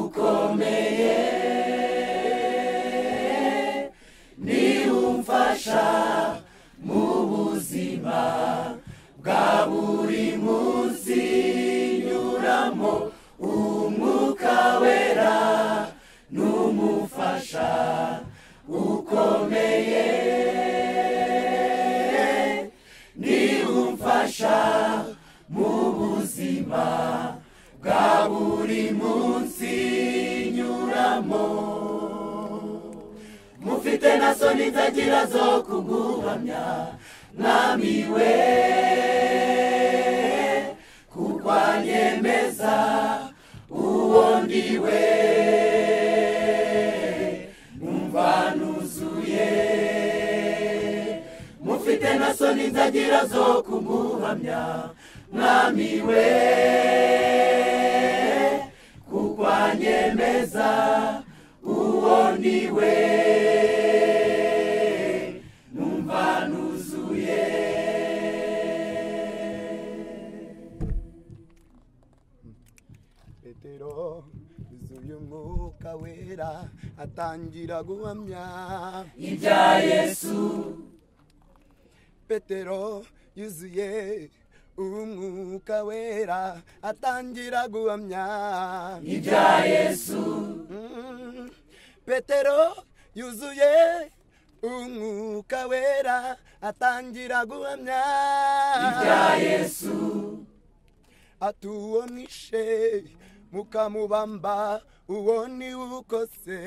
ukomeye ni umfasha mu buzima bwa buri munsi nyuramo umwuka wera n'umufasha ukomeye ni umfasha mu buzima bwa buri munsi nyuramo mufite na soni nzagira zo kuguhamya mwami we kuko anyemeza uwo ndi we numva nuzuye mufite na soni nzagira zo kumuhamya mwami we kuko anyemeza uwo ni we numva nuzuye petero yuzuye umwuka wera atangira guhamya ibya yesu petero yuzuye umwuka wera atangira guhamya ibya yesu Mm. petero yuzuye umwuka wera atangira guhamya ibya yesu ati uwo mwishe mukamubamba uwo ni ukose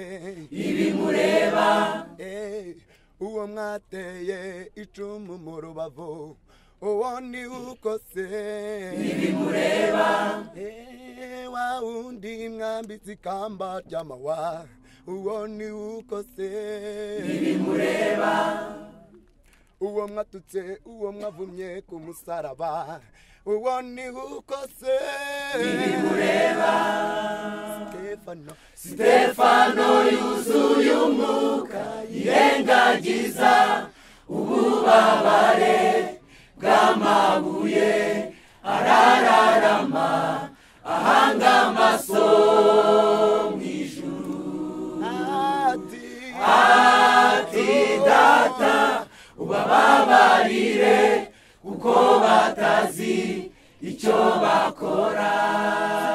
ibimureba Eh, uwo mwateye icumu mu rubavu uwo ni ukose ibimureba Eh, wa wundi mwambitse ikamba ry'amawa uwo ni ukose ibimureba uwo mwatutse uwo mwavumye ku musaraba uwo ni ukose ibimureba Stefano Stefano yuzuye umwuka yirengagiza ububabare bw'amabuye arararama ahanga amaso mu ijuru ati ati data ubababarire kuko batazi icyo bakora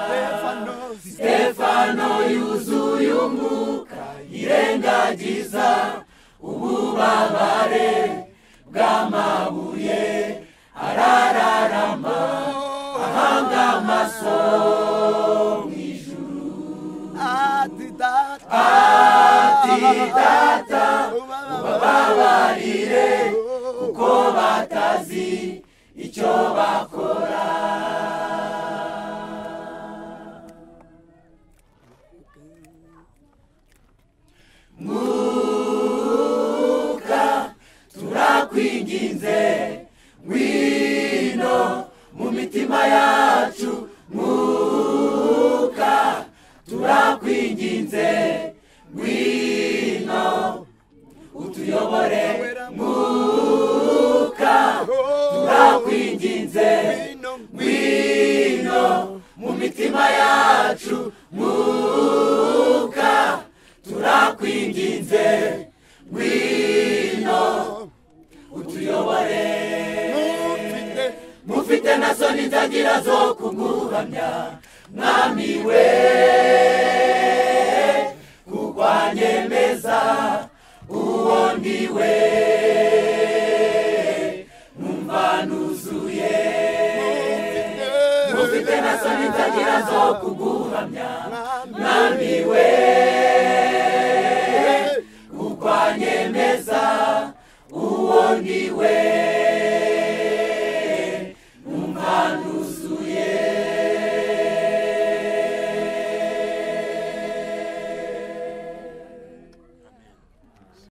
Stefano Stefano yuzuye umwuka yirengagiza ububabare bw'amabuye arararama ahanga amaso mu ijuru ati data ati data ubabarire kuko batazi icyo bakora turakwinginze ngwino mu mitima yacu mwuka turakwinginze ngwino utuyobore mwuka turakwinginze ngwino mu mitima yacu mwuka turakwinginze ngwino utuyobore mufite na soni nzagira zo kuguhamya mwami we kukwanyemeza uwo ndi we numva nuzuye mufite na soni nzagira zo kuguhamya mwami we kukwanyemeza uwo ndi we